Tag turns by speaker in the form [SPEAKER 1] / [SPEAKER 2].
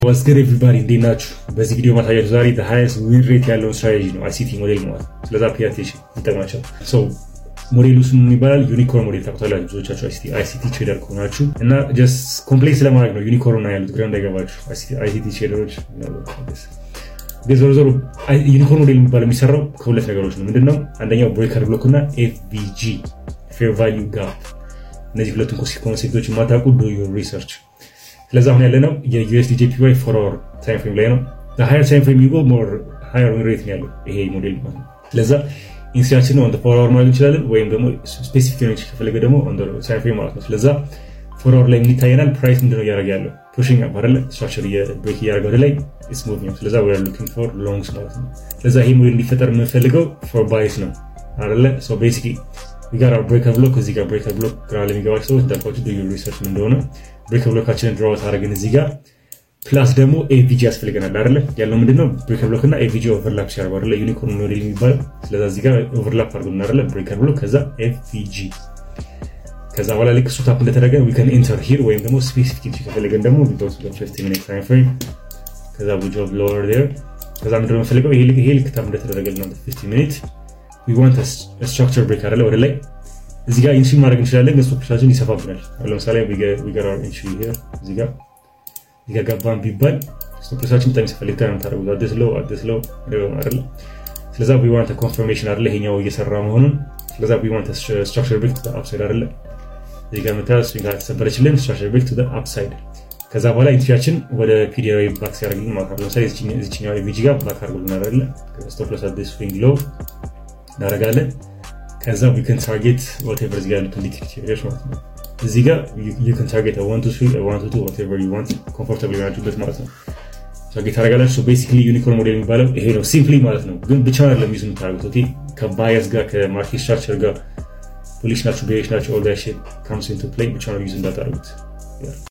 [SPEAKER 1] ዋስገር ኤቭሪባዲ እንዴት ናችሁ? በዚህ ቪዲዮ ማሳያችሁ ዛሬ ሃይስት ዊን ሬት ያለውን ስትራቴጂ ነው አይሲቲ ሞዴል ማለት ስለዛ ፔይ አቴንሽን ይጠቅማቸው። ሞዴሉ ስሙ ይባላል ዩኒኮርን ሞዴል ታውቁታላችሁ ብዙዎቻችሁ አይሲቲ ትሬደር ከሆናችሁ እና ጀስት ኮምፕሌክስ ለማድረግ ነው ዩኒኮርን ያሉት ግራ እንዳይገባችሁ አይሲቲ ትሬደሮች ዞሮ ዞሮ ዩኒኮርን ሞዴል የሚባለው የሚሰራው ከሁለት ነገሮች ነው። ምንድነው? አንደኛው ብሬከር ብሎክ እና ኤፍቪጂ ፌር ቫሊዩ ጋፕ። እነዚህ ሁለቱም ኮንሴፕቶች የማታውቁ ዱ ዩር ሪሰርች። ስለዚ አሁን ያለነው የዩኤስዲ ጄፒዋይ ፎር አወር ታይም ፍሬም ላይ ነው። ሃየር ታይም ፍሬም የሚጎ ሞር ሃየር ዊን ሬት ያለው ይሄ ሞዴል ማለት ነው። ስለዛ ኢንስትራክሽን ኦን ፎር አወር ማድረግ እንችላለን፣ ወይም ደግሞ ስፔሲፊክ ሆነች ከፈለገ ደግሞ ታይም ፍሬም ማለት ነው። ስለዛ ፎር አወር ላይ ምን ይታየናል? ፕራይስ ምንድነው እያደረገ ያለው ፑሽንግ አፕ አይደለ? ስትራክቸር ብሬክ እያደረገ ወደ ላይ ኢትስ ሙቪ ነው። ስለዛ ዊ አር ሉኪንግ ፎር ሎንግስ ማለት ነው። ስለዛ ይሄ ሞዴል እንዲፈጠር የምንፈልገው ፎር ባይስ ነው አይደለ? ሶ ቤሲክሊ ዊ ጋር አወር ብሬከር ብሎክ እዚህ ጋር ብሬከር ብሎክ ግራ ለሚገባቸው ሰዎች እንዳልኳቸው ዱ ዩር ሪሰርች ምን እንደሆነ ብሬከር ብሎካችንን ድራውት አድርገን እዚህ ጋር ፕላስ ደግሞ ኤቪጂ ያስፈልገናል አይደለ? ያለው ምንድነው ብሬከር ብሎክ እና ኤቪጂ ኦቨርላፕ ሲያደርጉ አይደለ? ዩኒኮርን ሞዴል የሚባለው ስለዛ እዚህ ጋር ኦቨርላፕ አድርገን አይደለ? ብሬከር ብሎክ ከዛ ኤቪጂ ከዛ በኋላ ልክ እሱ ታፕ እንደተደረገ ዊ ከን ኢንተር ሂር ወይም ደግሞ ስፔሲፊክ ከፈለገን ደግሞ ዊዶስ ፊፍቲ ሚኒት ታይም ፍሬም ከዛ ዊ ጆብ ሎወር ዴር ከዛ ምንድን ነው የምፈልገው ይሄ ልክ ታፕ እንደተደረገ ነው ፊፍቲ ሚኒት ዊ ዋንት ስትራክቸር ብሬክ አይደለ ወደ ላይ እዚህ ጋር ኢንትሪ ማድረግ እንችላለን ግን ስቶፕሻችን ይሰፋብናል ለምሳሌ ዊገር ኢንትሪ ሂር እዚህ ጋር እዚህ ጋር ገባን ቢባል ስቶፕሻችን በጣም ይሰፋል ሊታ ነው ታደረጉት አዲስ ለው አዲስ ለው አይደለ ስለዛ ዊ ዋንት ኮንፈርሜሽን አይደለ ይሄኛው እየሰራ መሆኑን ስለዛ ዊ ዋንት ስትራክቸር ብሬክ አፕሳይድ አይደለ እዚህ ጋር መታ ስዊንግ ተሰበረችልን ስትራክቸር ብሬክ ቱ አፕሳይድ ከዛ በኋላ ኢንትሪያችን ወደ ፒዲአዊ ባክ ሲያደርግልን ማለት ነው ለምሳሌ እዚችኛው ቪጂ ጋር ባክ አድርጎልን አይደለ ስቶፕ ሎስ አዲስ ስዊንግ ሎው እናደርጋለን ከዛ ዊክን ታርጌት ወቴቨር እዚጋ ያሉትን ሊክዊድ ኤሪያዎች ማለት ነው እዚህ ጋር ዩን ታርጌት ዋን ቱ ስሪ ዋን ቱ ቱ ወቴቨር ዩ ዋንት ኮምፎርታብል የሆናችሁበት ማለት ነው ታርጌት ታደርጋላችሁ ቤሲክሊ ዩኒኮርን ሞዴል የሚባለው ይሄ ነው ሲምፕሊ ማለት ነው ግን ብቻ አይደለም ዩዝ የምታደርጉት ከባያስ ጋር ከማርኬት ስትራክቸር ጋር ፖሊሽ ናቸው ቤሪሽ ናቸው ኦል ዳት ሺት ካምስ ኢንቱ ፕሌይ ብቻ ነው ዩዝ እንዳታደርጉት